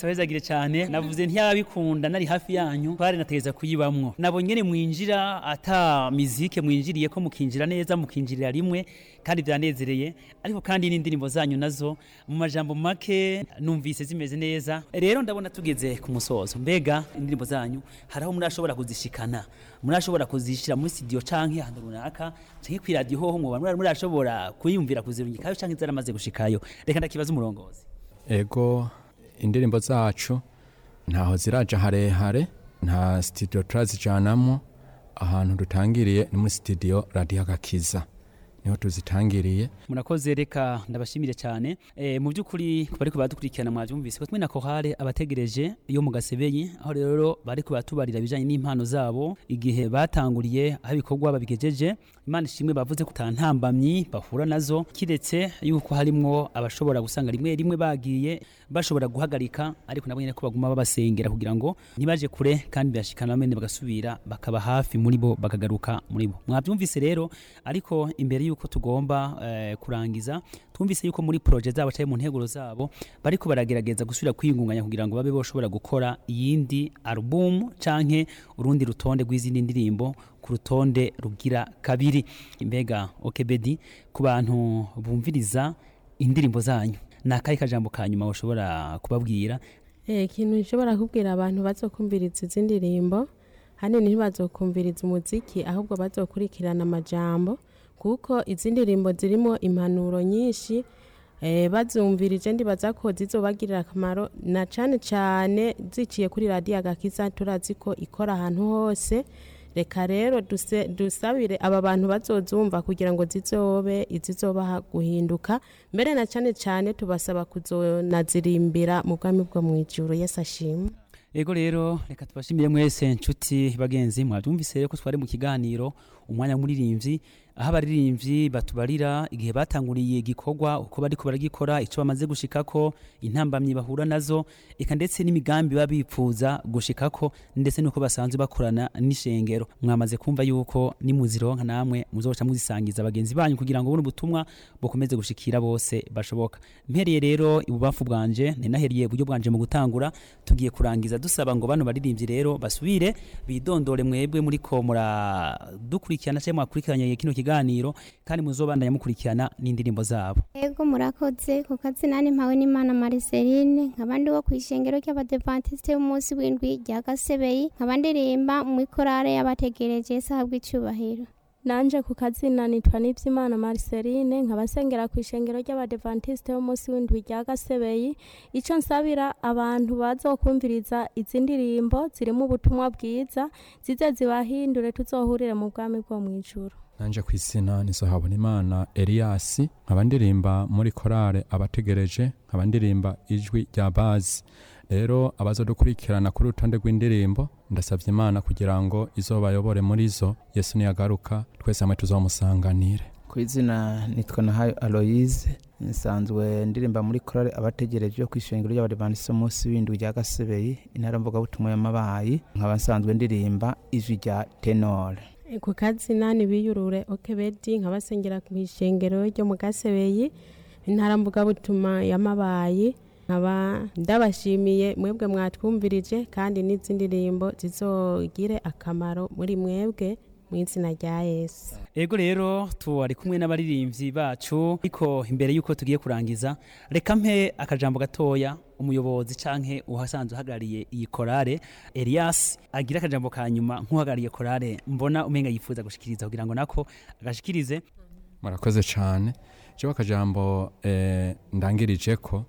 Yesu abezagire cyane navuze ntiyabikunda nari hafi yanyu twari nategeza kuyibamwo nabo nyene mwinjira ata mizike mwinjiriye ko mukinjira neza mukinjirira rimwe kandi byanezereye ariko kandi n'indirimbo zanyu nazo mu majambo make numvise zimeze neza rero ndabona tugeze ku musozo mbega indirimbo zanyu haraho murashobora kuzishikana murashobora kuzishira muri studio canke ahantu runaka canke kwi radio hoho mwoba murashobora kuyumvira kuzirungikayo canke zaramaze gushikayo reka ndakibaza umurongozi ego indirimbo zacu ntaho ziraja harehare nta studio turazijanamwo ahantu dutangiriye ni muri studio radio agakiza niho tuzitangiriye murakoze reka ndabashimire cyane e, mu by'ukuri ku bariko baradukurikirana mwabyumvise ko twe na kohare abategereje iyo mu gasebeyi aho rero bariko baratubarira ibijanye n'impano zabo igihe batanguriye aho ibikorwa babigejeje imana ishimwe bavuze ko ntambamyi bahura nazo kiretse yuko harimwo abashobora gusanga rimwe rimwe bagiye bashobora guhagarika ariko nabo nyene ko baguma babasengera kugira ngo ntibaje kure kandi bashikana bamene bagasubira bakaba hafi muri bo bakagaruka muri bo mwabyumvise rero ariko imbere yuko tugomba eh, kurangiza twumvise yuko muri projet zabo cyangwa mu nteguro zabo bariko baragerageza gusubira kwiyungunganya kugira ngo babe boshobora gukora iyindi album canke urundi rutonde rw'izindi ndirimbo ku rutonde rugira kabiri mbega okebedi ku bantu bumviriza indirimbo zanyu ni akahe kajambo ka nyuma ushobora kubabwira Eh, ikintu nshobora kubwira abantu bazokumviriza izi ndirimbo hanini ntibazokumviriza umuziki ahubwo bazokurikirana amajambo kuko izi ndirimbo zirimo impanuro nyinshi eh, bazumvirije ndibaza ko zizobagirira akamaro na cane cane ziciye kuri radiyo agakiza turazi ko ikora ahantu hose reka rero duse- dusabire aba bantu bazozumva kugira ngo zizobe izizobaha guhinduka mbere na cane cane tubasaba kuzonazirimbira mu bwami bwo mu ijuru yesu ashimwe Ego rero reka tubashimire mwese nshuti bagenzi mwabyumvise rero ko twari mu kiganiro umwanya w'umuririmbyi aho abaririmbyi batubarira igihe batanguriye igikorwa uko bariko baragikora ico bamaze gushikako intambamyi bahura nazo eka ndetse n'imigambi baba bipfuza gushikako ndetse nuko basanzwe bakorana n'ishengero mwamaze kumva yuko nimuzironka namwe muzoca muzisangiza bagenzi banyu kugira ngo buno butumwa bukomeze gushikira bose bashoboka mpereye rero ibubafu bwanje ninaheriye uburyo bwanje mu gutangura tugiye kurangiza dusaba ngo bano baririmbyi rero basubire bidondore mwebwe muri ko muradukurikirana cyangwa mwakurikiranye kino kiganiro kandi muzobandanya mukurikirana n'indirimbo zabo Ego murakoze ku kazina mpawe n'Imana Marceline nkabandi wo kwishengero ry'abadventiste b'umunsi w'indwi rya Gasebeyi nkaba ndirimba mu ikorale y'abategereje sahabwa icubahiro nanje ku kazina nitwa Nivyimana Marceline nkabasengera ku ishengero ry'abadventiste b'umunsi w'indwi rya Gasebeyi ico nsabira abantu bazokumviriza izi ndirimbo zirimo ubutumwa bwiza zize zibahindure tuzohurire mu bwami bwo mw'ijuru nanje ku izina nizohabona imana eliyasi nkaba ndirimba muri korale abategereje nkaba ndirimba ijwi rya bazi rero abazodukurikirana kuri urutonde rw'indirimbo ndasabye imana kugira ngo izobayobore muri zo yesu niyagaruka twese hamwe tuzomusanganire ku izina nitwa nahayo aloyize nsanzwe ndirimba muri korale abategereje ku ishengero ry'abadivantisi umunsi w'indwi rya gasebeyi intara mvugabutumwa y'amabayi nkaba nsanzwe ndirimba ijwi rya tenore ku kazina nibiyurure okebedi nkabasengera ku ishengero ryo mu gasebeyi intara mvugabutumwa y'amabayi nkaba ndabashimiye mwebwe mwatwumvirije kandi n'izindi ndirimbo zizogire akamaro muri mwebwe mu izina rya yesu ego rero tuwari kumwe n'abaririmbyi bacu ariko imbere y'uko tugiye kurangiza reka mpe akajambo gatoya umuyobozi canke uhasanzwe uhagarariye iyi korale Elias agira akajambo ka nyuma nk'uhagarariye korale mbona umenga yifuza gushikiriza kugira ngo nako agashikirize murakoze cyane jewe akajambo eh, ndangirije ko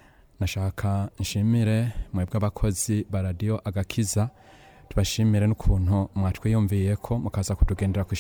nashaka nshimire mwebwe abakozi ba radiyo agakiza tubashimire n'ukuntu mwatwiyumviye ko mukaza kutugendera ku